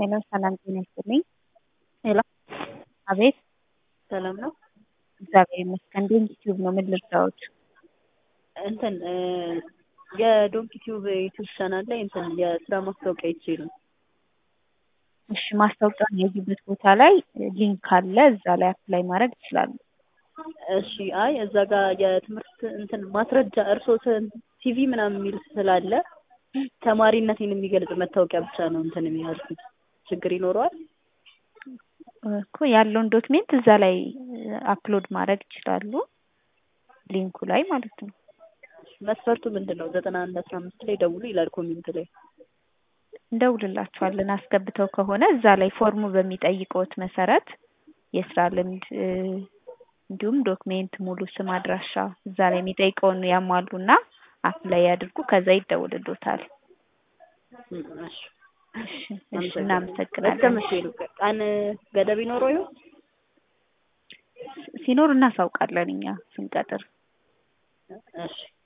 ሄሎ ሰላም ጤና ይስጥልኝ። ሄሎ አቤት ሰላም ነው። እግዚአብሔር ይመስገን። ዶንኪ ቲዩብ ነው። ምን ልርዳዎት? እንትን የዶንኪ ቲዩብ ዩቲዩብ ቻናል ላይ እንትን የስራ ማስታወቂያ ይቼ ነው። እሺ ማስታወቂያውን የያዙበት ቦታ ላይ ሊንክ አለ። እዛ ላይ አፕላይ ማድረግ ይችላሉ። እሺ አይ እዛ ጋር የትምህርት እንትን ማስረጃ እርሶ ሲቪ ምናምን የሚል ስላለ ተማሪነቴን የሚገልጽ መታወቂያ ብቻ ነው እንትን የሚያልኩት ችግር ይኖረዋል? እኮ ያለውን ዶክሜንት እዛ ላይ አፕሎድ ማድረግ ይችላሉ። ሊንኩ ላይ ማለት ነው። መስፈርቱ ምንድን ነው? ዘጠና አንድ አስራ አምስት ላይ ደውሉ ይላል ኮሜንት ላይ። እንደውልላችኋለን አስገብተው ከሆነ እዛ ላይ ፎርሙ በሚጠይቀውት መሰረት የስራ ልምድ እንዲሁም ዶክሜንት፣ ሙሉ ስም፣ አድራሻ እዛ ላይ የሚጠይቀውን ያሟሉና አፕላይ ያድርጉ። ከዛ ይደውልሎታል። እሺ እሺ እናመሰግናለን። እስከ መቼ ነው? ቀን ገደብ ይኖረው ይሆን? ሲኖር እናሳውቃለን እኛ ስንቀጥር። እሺ